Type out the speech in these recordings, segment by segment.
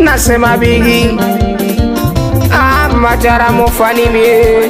nasema bigi ah, mataramu fanimie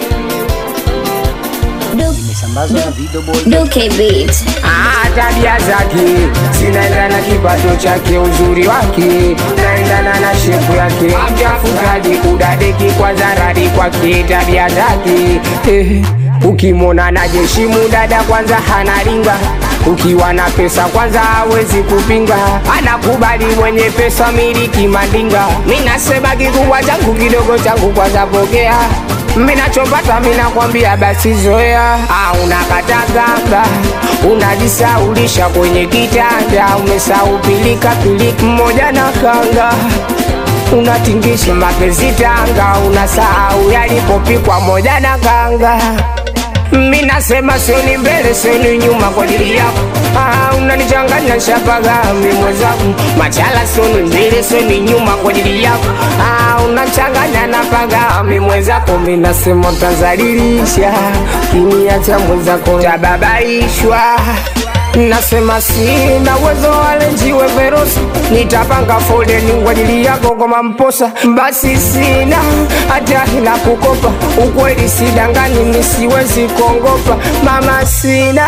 Imesambazwa na Video Boy. Duke Beat. Ah, tabia zake zinaendana na kipato chake, uzuri wake naendana na shepu yake, mtafutaji kudadeki kwa zaradi kwake, tabia zake eh, ukimwona na jeshi mudada kwanza hanaringa ukiwa na pesa kwanza hawezi kupinga, anakubali mwenye pesa miliki mandinga. Minasema kikubwa changu kidogo changu kwanza pokea minachopata minakwambia basi zoea. Ah, unakatagamba unajisaulisha kwenye kitanda, umesahau pilika pilika mmoja na kanga unatingisha mapenzi tanga, unasahau yalipopikwa moja na kanga. Mi nasema sioni mbele sioni nyuma kwa ajili yako. Ah, unanichanganya shabaga mi mwenzangu, machala sioni mbele sioni nyuma kwa ajili yako. Ah, unachanganya na paga mi mwenzako, mi nasema utazalilisha, kiniacha mwenzako tababaishwa Nasema sina uwezo wale njiwe verosi, nitapanga foleni kwa ajili yako kama mposa. Basi sina hata la kukopa, ukweli sidangani, nisiwezi kuongopa mama, sina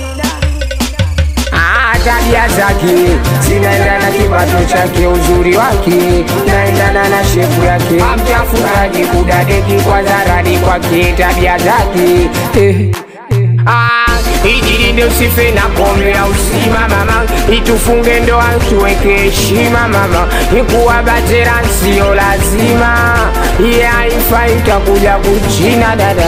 Ah, tabia zake zinaendana na kipato chake, uzuri wake naendana na shepu yake, mtafutaji kudadeki kwa zaradi kwake, tabia zake eh. Ah, ijilinde usife na kombe au sima mama, itufunge ndoa tuweke heshima mama, ikuwa batera sio lazima, iye haifai itakuja kuchina dada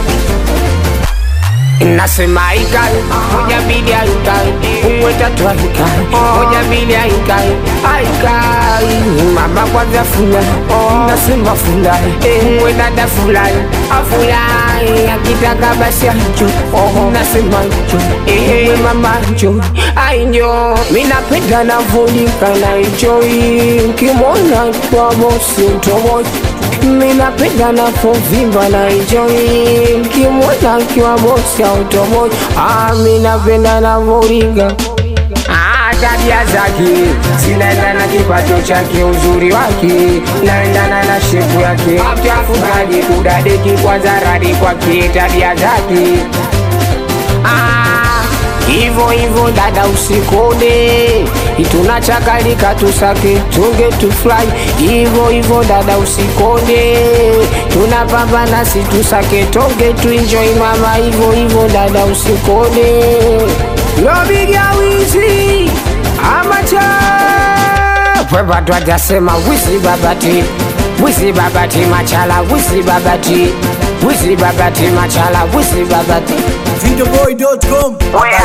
Nasema aikai moja mbili aikai uwe tatu aikai moja mbili aikai aikai mama kwanza fulai nasema fulai uwe dada fulai afulai akitaka basi anjo nasema njo uwe mama njo ainjo minapenda navolika na enjoy kimona kwa bosi utomoja minapenda napovimba na enjoy mkimwona kiwa bosi automoja ah, minapenda navoringa Ah, tabia zake zinaendana na kipato chake, uzuri wake naendana na shepu yake, mtafutaji kudadeki kwa zaradi kwake, tabia zake Ah, Hivyo hivyo dada, usikode, tunachakalika tusake, tunge tufurahi. Hivyo hivyo dada, usikode, tunapambana si tusake, tonge tuenjoy mama. Hivyo hivyo dada, usikode, lobiga wizi amacha pwepa twajasema wizi babati wizi babati machala wizi babati wizi babati machala wizi babati Videoboy.com.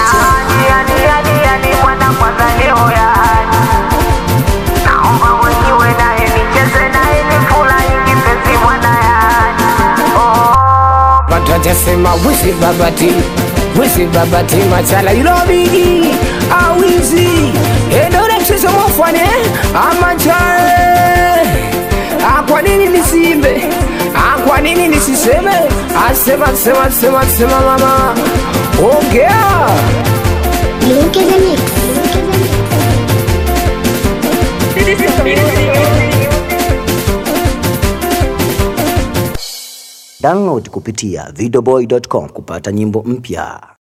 Watu watasema wizi babati wizi babati machala ilobigi awizi edore mchezo mofane amachae Ah, kwa nini nisimbe Ah, kwa nini nisiseme asema sema sema sema mama ongea Duke the Mix. Download kupitia videoboy.com kupata nyimbo mpya.